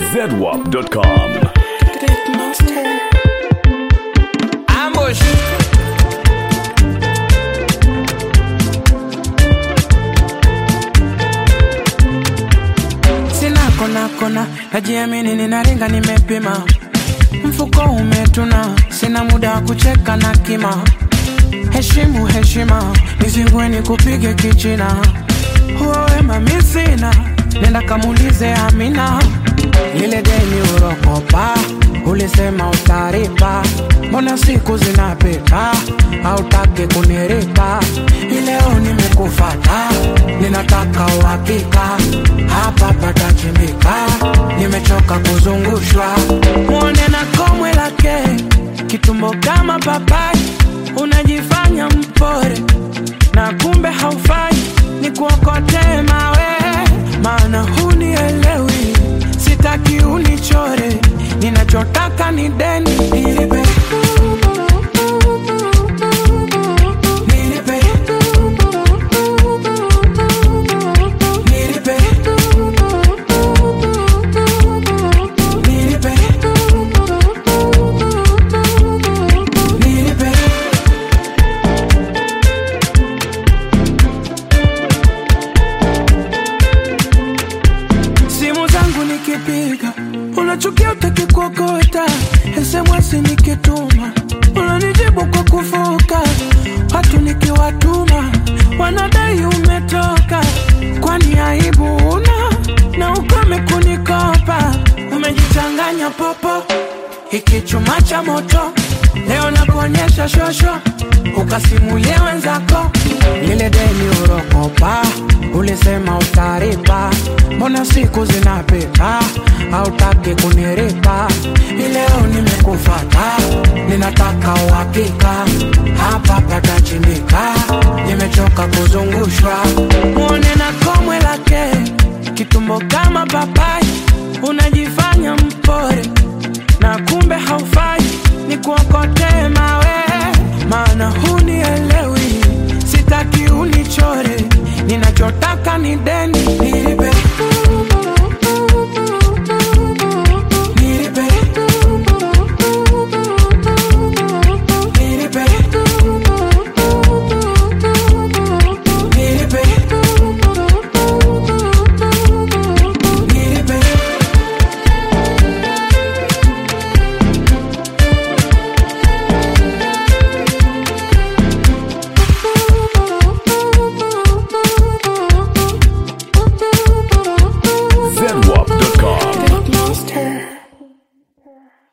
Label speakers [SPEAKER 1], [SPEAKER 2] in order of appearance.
[SPEAKER 1] zedwap.com.
[SPEAKER 2] Ambush. Sina kona kona, najiamini ninaringa nimepima. Mfuko umetuna, sina muda wa kucheka na kima. Heshimu heshima, nizingweni kupige kichina. Huo wema mi sina, nenda kamulize Amina. Lile deni urokopa, ulisema utaripa. Mbona siku zinapita, hautaki kuniripa. Ileo nimekufata, ninataka uhakika. Hapa patachimbika, nimechoka kuzungushwa. Mwone na komwe lake, kitumbo kama papai. Unajifanya mpore, na kumbe haufai. Ni kuokotee mawe, maana hunielewi. Sitaki unichore, ninachotaka ni deni nilipe. Nilipe. Nilipe. Nilipe. Nilipe. simu zangu nikipiga unachukia utaki kuokota SMS nikituma unanijibu kwa kufoka watu nikiwatuma wanadai umetoka kwani aibu una na ukome kunikopa umejichanganya popo hiki chuma cha moto leo nakuonyesha shosho ukasimulie wenzako lile deni urokopa ulisema utaripa mbona siku zinapita hautaki kuniripa ileo nimekufata ninataka uhakika hapa patachimbika nimechoka kuzungushwa mwone na komwe lake kitumbo kama papai unajifanya mpore na kumbe haufai ni kuokotee mawe maana hunielewi sitaki unichore ninachotaka ni deni nilipe Nilipe. Nilipe. Nilipe. Nilipe.
[SPEAKER 1] zedwap.com.
[SPEAKER 3] Monster.